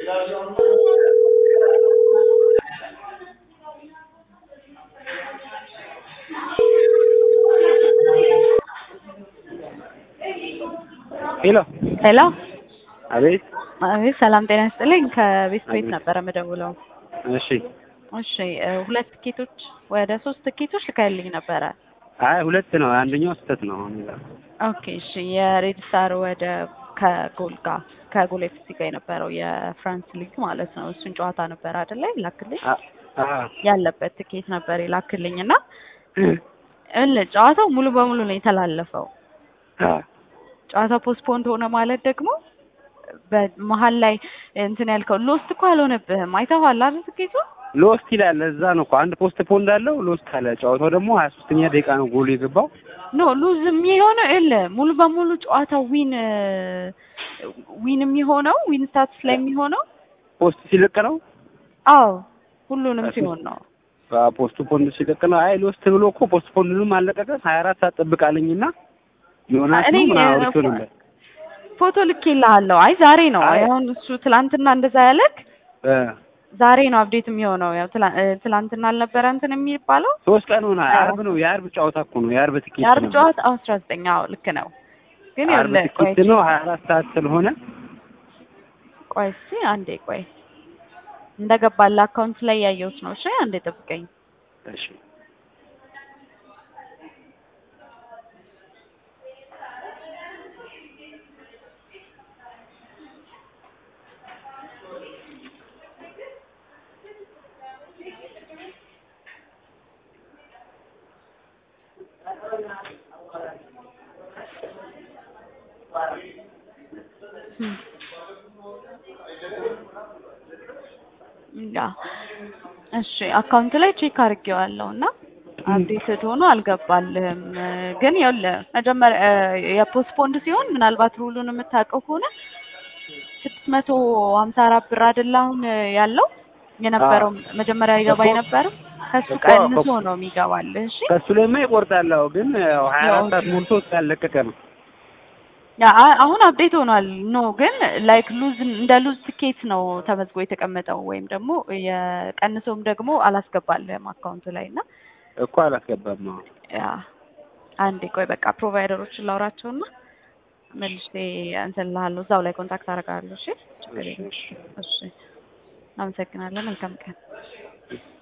ሄሎ ሄሎ አቤት አቤት፣ ሰላም ጤና ይስጥልኝ። ከቤት ቤት አቤት። ነበረ የምደውለው። እሺ እሺ እ ሁለት ትኬቶች ወደ ሶስት ትኬቶች ልካልኝ ነበረ። አይ ሁለት ነው አንደኛው ስህተት ነው አሁን ይላል ኦኬ እሺ። የሬድ ስታር ወደ ከጎል ጋር ከጎል ኤፍሲ ጋር የነበረው የፍራንስ ሊግ ማለት ነው። እሱን ጨዋታ ነበር አይደለ? ይላክልኝ አ- አ ያለበት ትኬት ነበር ይላክልኝ እና እል ጨዋታው ሙሉ በሙሉ ነው የተላለፈው። አ ጨዋታው ፖስትፖንድ ሆነ ማለት ደግሞ በመሀል ላይ እንትን ያልከው ሎስት እኮ አልሆነብህም። አይተኸዋል አይደል ትኬቱ? ሎስት ይላል እዛ ነው እኮ አንድ ፖስት ፖንድ አለው ሎስት አለ ጨዋታው ደግሞ ሀያ ሶስተኛ ደቂቃ ነው ጎሉ የገባው ኖ ሉዝ የሚሆነው የለ ሙሉ በሙሉ ጨዋታው ዊን ዊን የሚሆነው ዊን ስታትስ ላይ የሚሆነው ፖስት ሲለቅ ነው አዎ ሁሉንም ሲሆን ነው። ፖስቱ ፖንድ ሲለቅ ነው አይ ሎስት ብሎ እኮ ፖስት ፖንድንም አለቀቀ ሀያ አራት ሰዓት ጠብቃለኝና ዮናስ እኔ ነው ምናምን አውርቼው ነበር ፎቶ ልኬልሃለሁ። አይ ዛሬ ነው አይ። አሁን እሱ ትላንትና እንደዛ ያለክ እ ዛሬ ነው አፕዴት የሚሆነው። ያው ትላ- እ ትላንትና አልነበረ እንትን የሚባለው ሶስት ቀን ሆነ የዓርብ ነው የዓርብ ጨዋታ እኮ ነው የዓርብ ትኬት የአርብ ነው ጨዋታ አስራ ዘጠኝ አዎ ልክ ነው። ግን ዓርብ ይኸውልህ ቆይ ትኬት ነው ሀያ አራት ሰዓት ስለሆነ ቆይ እስኪ አንዴ ቆይ እንደገባልህ አካውንት ላይ ያየሁት ነው። እሺ አንዴ ጠብቀኝ። እሺ ያ እሺ አካውንት ላይ ቼክ አድርጌዋለሁ እና አፕዴትድ ሆኖ አልገባልህም። ግን ይኸውልህ መጀመሪያ የፖስትፖንድ ሲሆን ምናልባት ሩሉን የምታውቀው ከሆነ ስድስት መቶ ሀምሳ አራት ብር አይደለ አሁን ያለው የነበረው መጀመሪያ ይገባ እኮ- የነበረው ከሱ እኮ- ቀንሶ እኮ- ነው የሚገባልህ። እሺ ከሱ ላይማ ይቆርጣለሁ ግን ያው ሀያ አራት ያው ሰዓት ሞልቶ ያለቀቀ ነው ያ አ- አሁን አፕዴት ሆኗል። ኖ ግን ላይክ ሉዝ እንደ ሉዝ ትኬት ነው ተመዝግቦ የተቀመጠው ወይም ደግሞ የቀንሶም ደግሞ አላስገባልህም አካውንቱ ላይ እና እኮ አላስገባም አዎ ያ አንዴ ቆይ በቃ ፕሮቫይደሮችን ላውራቸውና መልሼ እንትን እልሃለሁ እዛው ላይ ኮንታክት አደርጋለሁ። እሺ ችግር የለም። እሺ፣ እሺ። እሺ አመሰግናለሁ። መልካም ቀን።